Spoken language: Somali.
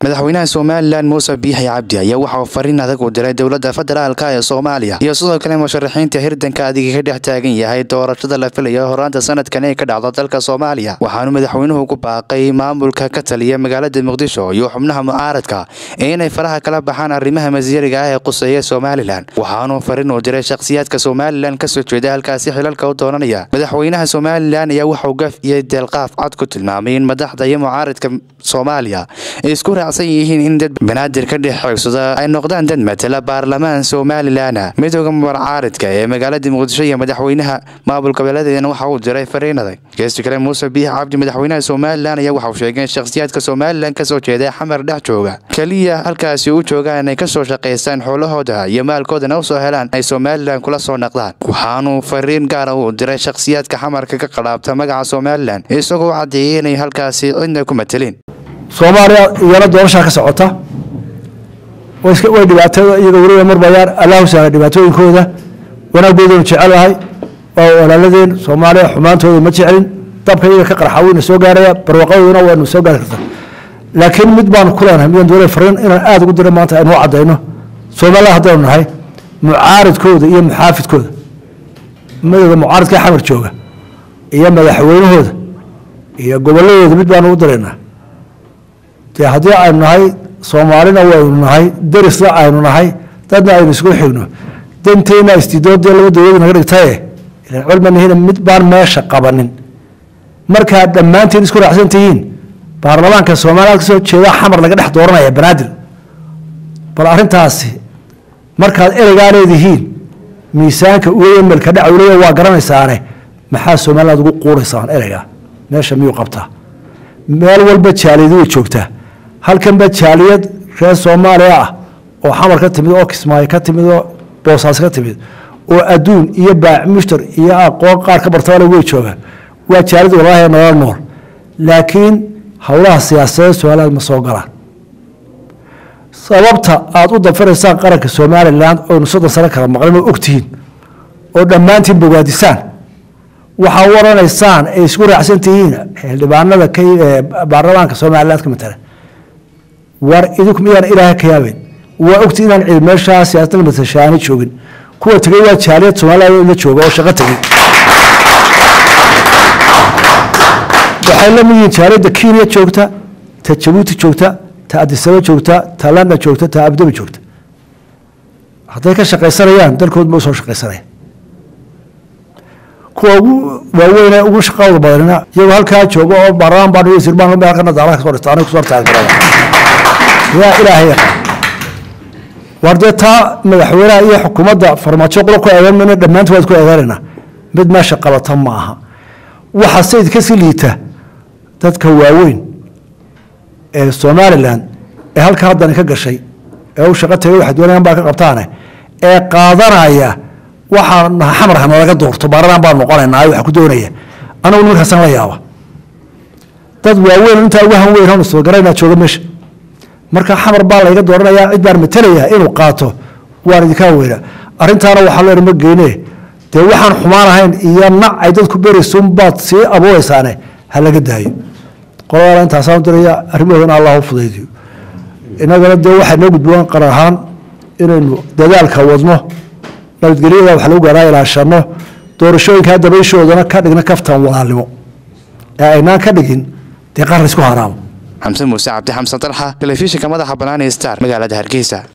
madaxweynaha somalilan muuse biixi cabdi ayaa waxa uu fariin adag u diray dowladda federaalka ee soomaaliya iyo sidoo kale musharaxiinta hirdanka adiga ka dhex taagan yahay doorashada la filayo horaanta sanadkan ee ka dhacdo dalka soomaaliya waxaanu madaxweynuhu ku baaqay maamulka ka taliya magaalada muqdisho iyo xubnaha mucaaradka inay faraha kala baxaan arrimaha masiiriga ah ee quseeya somalilan waxaanu fariin u diray shakhsiyaadka somalilan kasoo jeeda halkaasi xilalka u doonanaya madaxweynaha somalilan ayaa waxauu gaf iyo deelqaaf cad ku tilmaamay in madaxda iyo mucaaradka soomaaliya ay isku raacsan yihiin in dad banaadir ka dhex xoogsada ay noqdaan dad matala baarlamaan somalilan midooda mucaaridka ee magaalada muqdisho iyo madaxweynaha maamul goboleedeedana waxa uu diray fariin adag geesti kale muuse biix cabdi madaxweynaha somalilan ayaa waxauu sheegay in shakhsiyaadka somalilan kasoo jeeda xamar dhex jooga keliya halkaasi u joogaan inay kasoo shaqaystaan xoolahooda iyo maalkoodana usoo helaan ay somalilan kula soo naqdaan waxaanuu fariin gaara u diray shakhsiyaadka xamarka ka qadhaabta magaca somalilan isagoo caddeeyay inay halkaasi cidna ku matelin soomaaliya iyana doorashaa ka socota way dhibaatada iyagoo weliba marbayaan allahu sahla dhibaatooyinkooda wanaaggoodanu jecelahay waa walaaladeen soomaaliya xumaantooda ma jecelin dabka iyaga ka qarxa wayna soo gaaraya barwaqadooduna waynu soo gaari kartaa laakiin mid baanu ku leenahay midaan doonay fariin inaan aada ugu dira maanta aynu u caddayno soomaaliya haddaynu nahay mucaaridkooda iyo muxaafidkooda madowga mucaaridka xamar jooga iyo madaxweynahooda iyo goboladooda mid baanu u diraynaa dee haddii aynu nahay soomaalina waynu nahay derisna aynu nahay dadna aynu isku xigno danteena istidoodee laba dowlad naga dhigtaye ilan culmanihina mid baan meesha qabanin markaad dhammaantiin isku raacsan tihiin baarlamaanka soomaaliya kasoo jeeda xamar laga dhex dooranaya banaadir bal arrintaasi markaad ereygaa leedihiin miisaanka uga melka dhacwlaya waa garanaysaane maxaa somaliland ugu quuraysaan ereyga meesha miyuu qabtaa meel walba jaaliyad way joogtaa halkanba jaaliyad reer soomaaliya ah oo xamar ka timid oo kismaayo ka timid oo boosaas ka timid oo adduun iyo baac mushtar iyo aqoon qaar ka bartabale way joogaan waa jaaliyad walaahi nolol nool laakiin howlaha siyaasadeed somaliland ma soo galaan sababta aada u dafiraysaan qaranka somalilan oynu soddon sano kala maqlin oo ogtihiin oo dhammaantiin bogaadisaan waxaa u oranaysaan ay isku raacsan tihiin xildhibaanada baarlamaanka somaliland ka matala war idinku miyaan ilaahay ka yaabeyn waa ogti inaan cid meeshaa siyaasadda matashaani joogin kuwa tegey waa jaaliyad somaliland la jooga oo shaqo tegey waxay la mid yihiin jaaliyadda kenya joogta ta jabuuti joogta ta adisaba joogta ta london joogta ta abdabi joogta hadday ka shaqaysanayaan dalkood ma usoo shaqaysanaya kuwa ugu waaweyne ugu shaqadooda badanina iyagoo halkaa jooga oo baarlamaan baan wasiir baan meel kana daalaha kasoo dhigta aniga kusoo taageerada yaa ilaahay yaqaan war dee taa madaxweynaha iyo xukuumadda farmaajo qura ku eedan mayna dhammaantood waad ku eedaanaynaa mid meesha qabata ma aha waxa sayid kasii liita dadka waaweyn ee somalilan ee halka haddani ka gashay ee u shaqo tagay waxay doonayaan baa ka qabtaane ee qaadanaya waxaa xamar hanalaga doorto baaradan baan noqonaynaa waxa ku doonaya anagu nimankaasaan la yaaba dad waaweyn intaa uga han weyn soo garaynaa jooga meesha marka xamar baa layga dooranayaa cid baan matalaya inuu qaato waan idinka weyna arrintaana waxaa loo ma geyne dee waxaan xumaan ahayn iyo nac ay dadku beraysun baad sii abuuraysaane ha laga daayo qoladaana intaasaan diraya arrimahoodana allah u fudaydiyo innagana dee waxay noo gudboon qaran ahaan inaynu dadaalka wadno nabadgelyada wax lagu gaaraa ilaashano doorashooyinkaa dabayshoodana ka dhigna kaftan walaalnimo ee aynaan ka dhigin dee qaran isku haraamo xamse muuse cabdi xamsan dalxa telefishinka madaxa bannaan ee star magaalada hargeysa